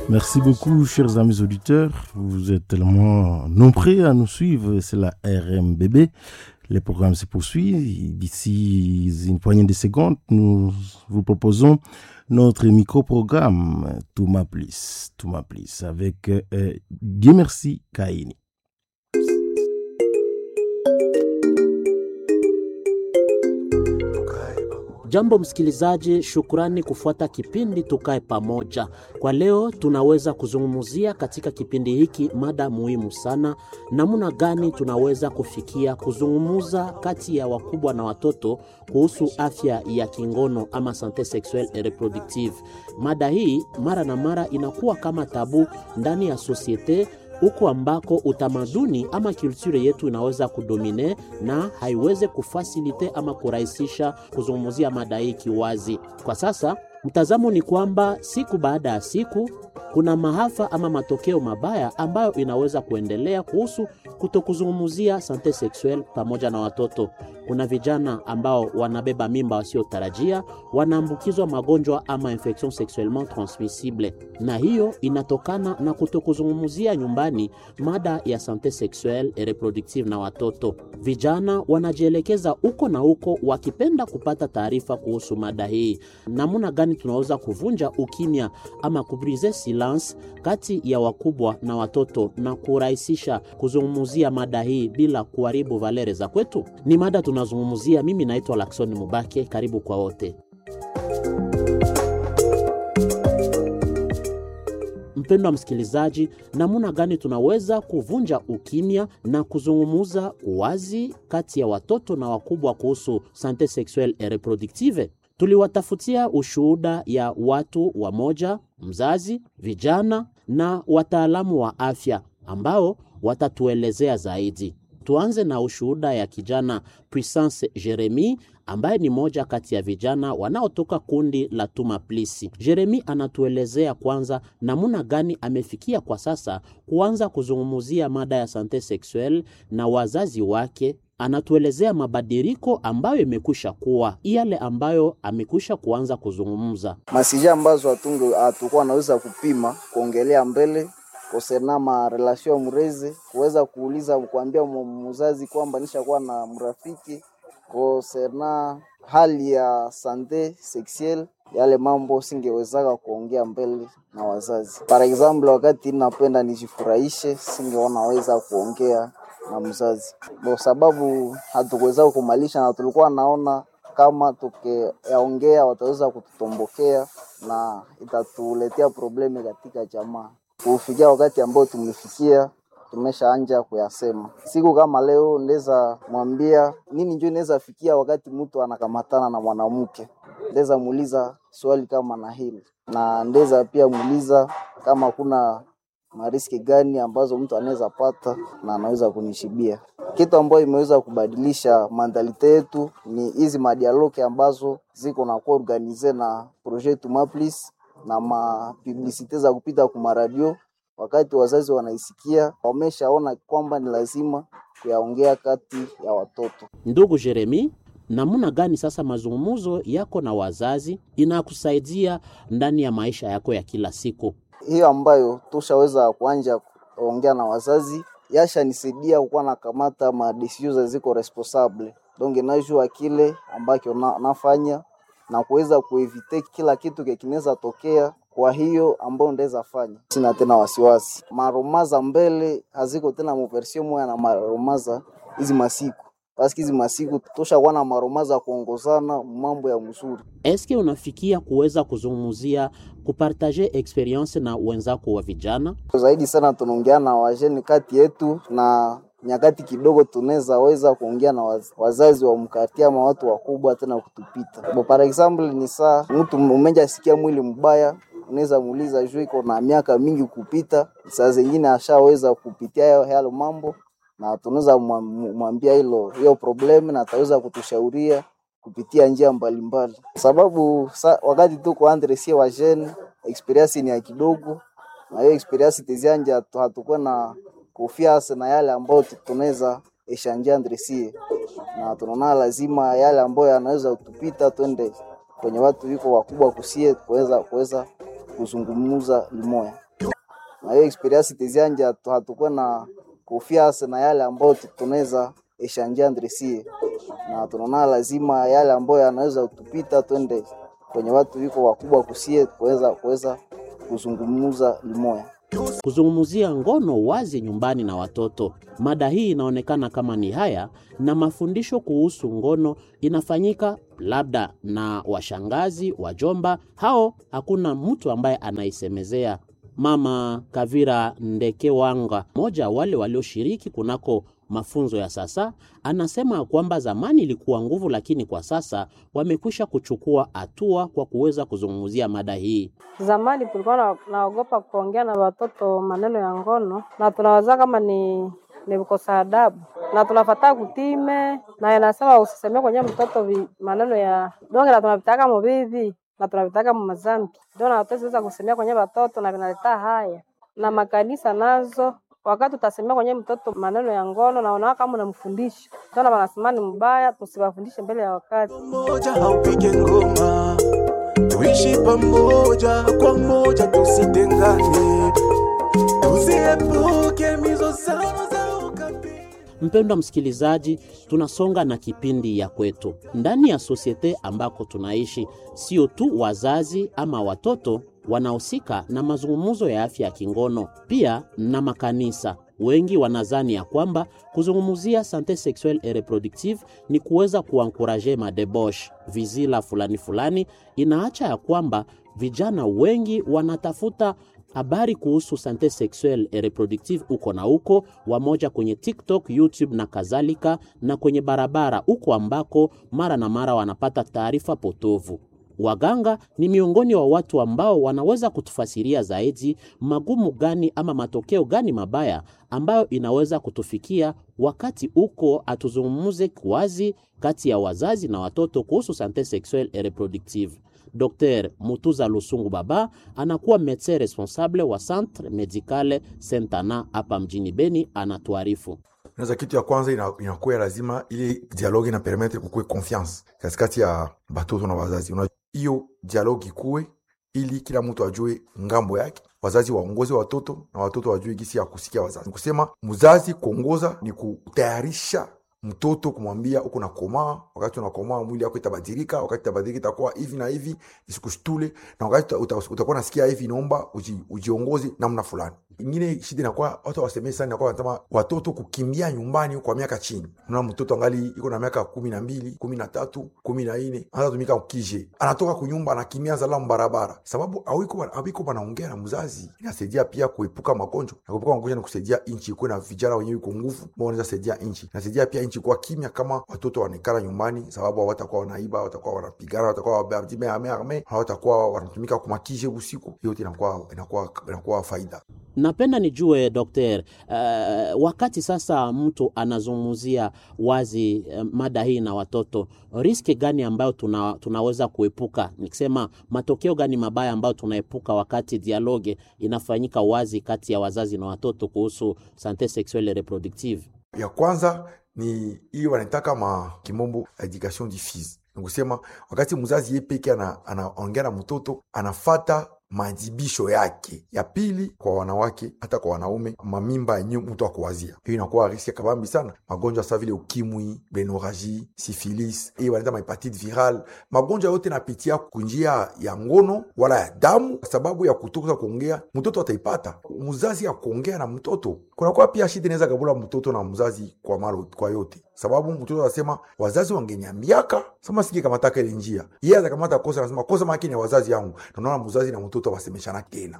Merci beaucoup, chers amis auditeurs. Vous êtes tellement nombreux à nous suivre. C'est la RMBB. Le programme se poursuit. D'ici une poignée de secondes, nous vous proposons notre micro-programme Touma Plus, Touma Plus, avec euh, Dieu merci Kaini. Jambo msikilizaji, shukrani kufuata kipindi Tukae Pamoja. Kwa leo tunaweza kuzungumzia katika kipindi hiki mada muhimu sana, namna gani tunaweza kufikia kuzungumza kati ya wakubwa na watoto kuhusu afya ya kingono ama sante sexuelle et reproductive. Mada hii mara na mara inakuwa kama tabu ndani ya sosiete huku ambako utamaduni ama kulture yetu inaweza kudomine na haiweze kufasilite ama kurahisisha kuzungumzia mada hii kiwazi. Kwa sasa mtazamo ni kwamba siku baada ya siku kuna maafa ama matokeo mabaya ambayo inaweza kuendelea kuhusu kutokuzungumzia sante sexuelle pamoja na watoto. Kuna vijana ambao wanabeba mimba wasiotarajia, wanaambukizwa magonjwa ama infection sexuellement transmissible, na hiyo inatokana na kutokuzungumzia nyumbani mada ya sante sexuelle et reproductive na watoto. Vijana wanajielekeza huko na huko wakipenda kupata taarifa kuhusu mada hii. Namna gani tunaweza kuvunja ukimya ama kubrize silence kati ya wakubwa na watoto na kurahisisha kuzungumzia mada hii bila kuharibu valere za kwetu? Ni mada tunazungumzia. Mimi naitwa Lakson Mubake, karibu kwa wote. Mpendwa msikilizaji, namna gani tunaweza kuvunja ukimya na kuzungumuza wazi kati ya watoto na wakubwa kuhusu sante sexuelle et reproductive? Tuliwatafutia ushuhuda ya watu wamoja, mzazi, vijana na wataalamu wa afya ambao watatuelezea zaidi. Tuanze na ushuhuda ya kijana Puissance Jeremy ambaye ni moja kati ya vijana wanaotoka kundi la Tuma Plisi. Jeremy anatuelezea kwanza namna gani amefikia kwa sasa kuanza kuzungumzia mada ya sante sexuelle na wazazi wake. Anatuelezea mabadiliko ambayo imekwisha kuwa yale ambayo amekwisha kuanza kuzungumza masija ambazo hatunge hatukuwa anaweza kupima kuongelea mbele kosena ma relation mrezi kuweza kuuliza kuambia mzazi kwamba nishakuwa na mrafiki kosena hali ya sante sexuelle yale mambo singewezaka kuongea mbele na wazazi. Par example, wakati napenda nijifurahishe, singeona weza kuongea na mzazi kwa sababu hatukuweza kumalisha, na tulikuwa naona kama tukiyaongea wataweza kututombokea na itatuletea probleme katika jamaa kufikia wakati ambao tumefikia tumeshaanja kuyasema. Siku kama leo ndeza mwambia nini, njo inaweza fikia wakati mtu anakamatana na mwanamke, ndeza muuliza swali kama na hili, na ndeza pia muuliza kama kuna mariski gani ambazo mtu anaweza pata na anaweza kunishibia. Kitu ambayo imeweza kubadilisha mandalite yetu ni hizi madialoke ambazo ziko na kuwa organize na projet Tumaplis na mapublisite za kupita kuma radio. Wakati wazazi wanaisikia, wameshaona kwamba ni lazima kuyaongea kati ya watoto. Ndugu Jeremi, namna gani sasa mazungumzo yako na wazazi inakusaidia ndani ya maisha yako ya kila siku? Hiyo ambayo tushaweza kuanja kuongea na wazazi yashanisaidia kukuwa nakamata madesizio ziko responsable donc najua kile ambacho na, nafanya na kuweza kuevite kila kitu kinaweza tokea. Kwa hiyo ambayo ndaweza fanya, sina tena wasiwasi. Maromaza mbele haziko tena muversio moya na maromaza hizi masiku paski hizi masiku toshakuwa na maromaza kuongozana mambo ya mzuri. Eske unafikia kuweza kuzungumzia kupartaje experience na wenzako wa vijana zaidi sana? Tunaongea na wajeni kati yetu na nyakati kidogo tunaweza weza kuongea na waz, wazazi wa mkati ama watu wakubwa tena kutupita. Bo, par example ni saa mtu umenja sikia mwili mbaya, unaweza muuliza juu iko na miaka mingi kupita, saa zingine ashaweza kupitia yale mambo, na tunaweza mwambia hilo hiyo problem, na ataweza kutushauria kupitia njia mbalimbali mbali. Sababu sa, wakati tuko andre sie wa jeune experience ni ya kidogo, na hiyo experience tizianja hatukuwa na kufiasa na yale ambayo tunaweza eshanja ndresie na tunaona lazima yale ambayo yanaweza kutupita twende kwenye watu wiko wakubwa kusie kuweza kuweza kuzungumza limoya. na hiyo experience tezianja hatu- hatukuwa na confiance na yale ambayo tu- tunaweza eshanjia ndresie na tunaona lazima yale ambayo yanaweza kutupita twende kwenye watu wiko wakubwa kusie kuweza kuweza kuzungumza limoya. kuzungumzia ngono wazi nyumbani na watoto. Mada hii inaonekana kama ni haya, na mafundisho kuhusu ngono inafanyika labda na washangazi, wajomba, hao hakuna mtu ambaye anaisemezea. Mama Kavira Ndekewanga, mmoja wale walioshiriki kunako mafunzo ya sasa, anasema kwamba zamani ilikuwa nguvu, lakini kwa sasa wamekwisha kuchukua hatua kwa kuweza kuzungumzia mada hii. Zamani tulikuwa na- naogopa kuongea na watoto maneno ya ngono, na tunawaza kama ni ni kukosa adabu, na tunafataa kutime, na inasema usisemee kwenye mtoto vi, maneno ya donge, na tunavitaka mubibi na tunavitaka mumazambi, ndio na hatuweza kusemea kwenye watoto, na vinaleta haya na makanisa nazo wakati utasemea kwenye mtoto maneno ya ngono na unaona kama unamfundisha, ndio na wanasema ni mbaya, tusiwafundishe mbele ya wakati. moja haupige ngoma, tuishi pamoja kwa moja, tusitengane, tuziepuke mizozano za ukabila. Mpendwa msikilizaji, tunasonga na kipindi ya kwetu ndani ya sosiete ambako tunaishi. Sio tu wazazi ama watoto wanahusika na mazungumzo ya afya ya kingono, pia na makanisa. Wengi wanazani ya kwamba kuzungumzia sante sexuelle et reproductive ni kuweza kuankuraje madebosh vizila fulani fulani. Inaacha ya kwamba vijana wengi wanatafuta habari kuhusu sante sexuelle et reproductive uko na uko wamoja kwenye TikTok, YouTube na kadhalika, na kwenye barabara uko ambako mara na mara wanapata taarifa potovu. Waganga ni miongoni wa watu ambao wanaweza kutufasiria zaidi magumu gani ama matokeo gani mabaya ambayo inaweza kutufikia wakati uko atuzungumuze wazi kati ya wazazi na watoto kuhusu sante sexuelle et reproductive. Dr Mutuza Lusungu Baba anakuwa medecin responsable wa Centre Medicale Sentana hapa mjini Beni, anatuarifu. Unaweza kitu ya kwanza ina- inakuwa lazima ili dialogue ina permettre kukuwe confiance katikati ya batoto na wazazi. Una- Hiyo dialogue ikuwe ili kila mtu ajue ngambo yake, wazazi waongoze watoto na watoto wajue gisi ya kusikia wazazi. Ni kusema mzazi kuongoza ni kutayarisha mtoto kumwambia uko nakomaa, wakati unakomaa mwili yako itabadilika, wakati itabadilika itakuwa hivi na hivi, isikushtule, na wakati uta- uta- utakuwa nasikia hivi, inaomba uji, ujiongoze namna fulani. Ingine shida inakuwa watu wasemei sana, inakuwa wanasema watoto kukimbia nyumbani kwa miaka chini. Unaona mtoto angali iko na miaka kumi na mbili, kumi na tatu, kumi na nne anaanza tumika ukije, anatoka kunyumba anakimbia zalamu barabara, sababu awiko awiko wanaongea na mzazi. Inasaidia pia kuepuka magonjwa, na kuepuka magonjwa ni kusaidia nchi ikuwe na vijana wenyewe iko nguvu, ambao wanaweza saidia nchi. Inasaidia pia nchi kuwa kimya kama watoto wanaikala nyumbani, sababu hawatakuwa wanaiba, hawatakuwa wanapigana, hawatakuwa wameame, hawatakuwa wanatumika kumakije usiku. Hiyo yote inakuwa inakuwa inakuwa faida. Napenda nijue dokter, uh, wakati sasa mtu anazungumzia wazi uh, mada hii na watoto, riski gani ambayo tuna, tunaweza kuepuka, nikisema matokeo gani mabaya ambayo tunaepuka wakati dialoge inafanyika wazi kati ya wazazi na watoto kuhusu sante sexuelle et reproductive? ya kwanza ni hiyo wanaitaka ma kimombo education diffuse nikusema wakati mzazi ye peke ana- anaongea na mtoto anafata maajibisho yake ya pili kwa wanawake hata kwa wanaume mamimba yenye mtu akuwazia hiyo inakuwa riski ya kabambi sana magonjwa sa vile ukimwi benoraji sifilis hiyo wanaita mahepatite viral magonjwa yote napitia kunjia ya ngono wala ya damu kwa sababu ya kutoka kuongea mtoto ataipata mzazi ya kuongea na mtoto kunakuwa pia shida inaweza kabula mtoto na mzazi kwa maro, kwa yote sababu mtoto anasema wazazi wangeniambiaka sama siki kamataka ile njia yeye atakamata kosa anasema kosa maki ni ya wazazi yangu na unaona mzazi na mtoto wasemeshana tena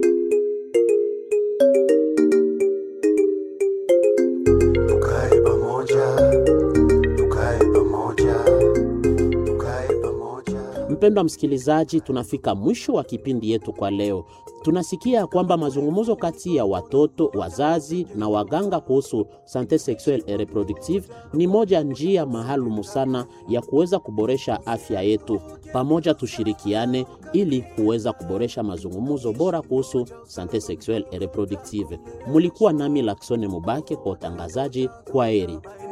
Tukae pamoja, tukae pamoja, tukae pamoja. Mpendwa msikilizaji, tunafika mwisho wa kipindi yetu kwa leo. Tunasikia kwamba mazungumzo kati ya watoto, wazazi na waganga kuhusu sante sexuelle et reproductive ni moja njia maalumu sana ya kuweza kuboresha afya yetu. Pamoja tushirikiane ili kuweza kuboresha mazungumzo bora kuhusu sante sexuelle et reproductive. Mulikuwa nami Laksone Mubake kwa utangazaji. Kwa heri.